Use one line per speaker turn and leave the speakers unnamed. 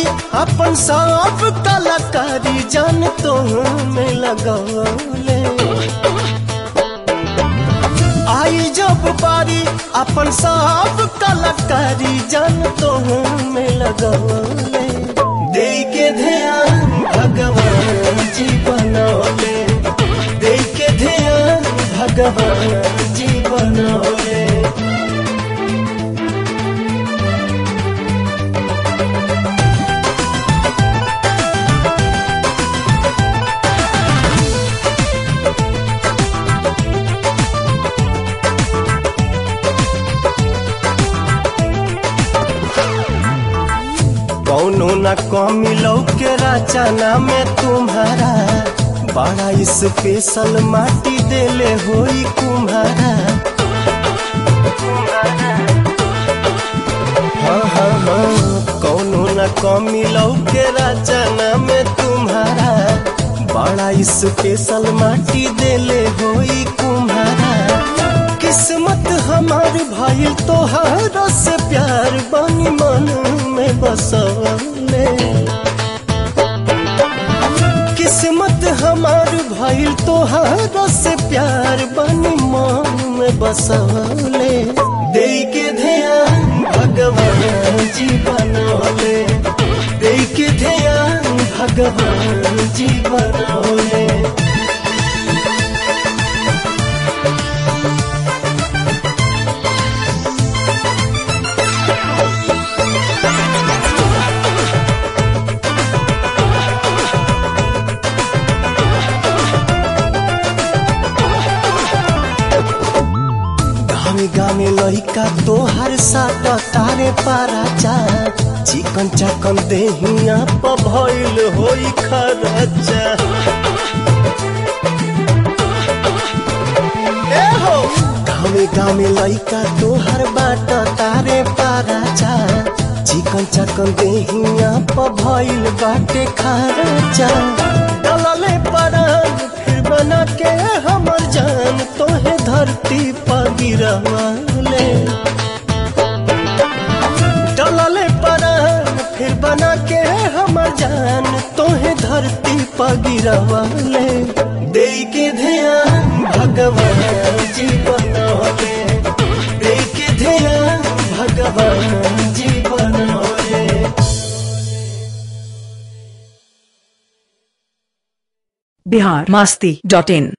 अपन सब कलाकारी जान तो में लगौले आई जब बारी अपन सब कलाकारी जान तो में लगौले दे के ध्यान भगवान जी बनौले दे के ध्यान भगवान जी बनौले कौनो न कमी लौके रचना में तुम्हारा बड़ा स्पेशल माटी देले होई कुम्हारा हाँ हाँ हाँ कौनो न कमी लौके रचना में तुम्हारा बड़ा स्पेशल माटी देले होई कुम्हारा किस्मत हमार भाई तोहार से प्यार बनी मन में बसले किस्मत हमार भाई तोहार से प्यार बनी मन में बसले दे के ध्यान भगवान जी बनौले दे के ध्यान भगवान जी बनौले गामे गामे लइका तोहर साथ तारे पारा जा चिकन चकन देहिया प भइल होई खरचा ए हो गामे गामे लइका तोहर बाट तारे पारा जा चिकन चकन देहिया प भइल बाटे खरचा डलले परान फिर बना के हमर जान तोहे धरती पर गिरवाले डलले परान फिर बना के हमर जान तोहे धरती पर गिरवाले दे के ध्यान भगवान जी बनौले दे के ध्यान भगवान जी बनौले
बिहार मस्ती डॉट इन